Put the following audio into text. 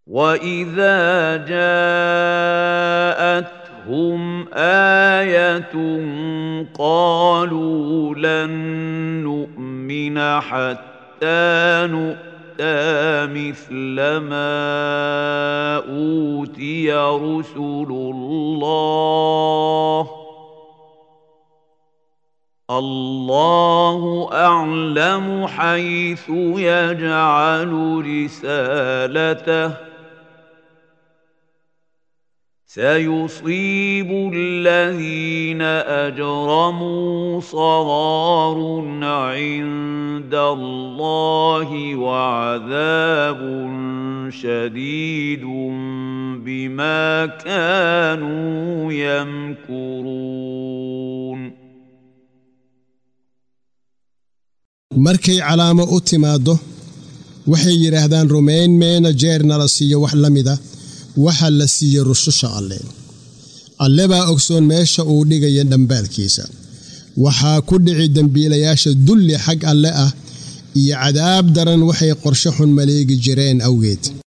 واذا جاءتهم ايه قالوا لن نؤمن حتى نؤمن مثل ما اوتي رسل الله الله اعلم حيث يجعل رسالته سيصيب الذين اجرموا صغار عند الله وعذاب شديد بما كانوا يمكرون markay calaamo u timaaddo waxay yidhaahdaan rumayn meena jeerna la siiyo wax la mida waxa la siiye rususha alle alle baa ogsoon meesha uu dhigaya dhambaalkiisa waxaa ku dhici dembiilayaasha dulli xag alle ah iyo cadaab daran waxay qorshe xun maleegi jireen awgeed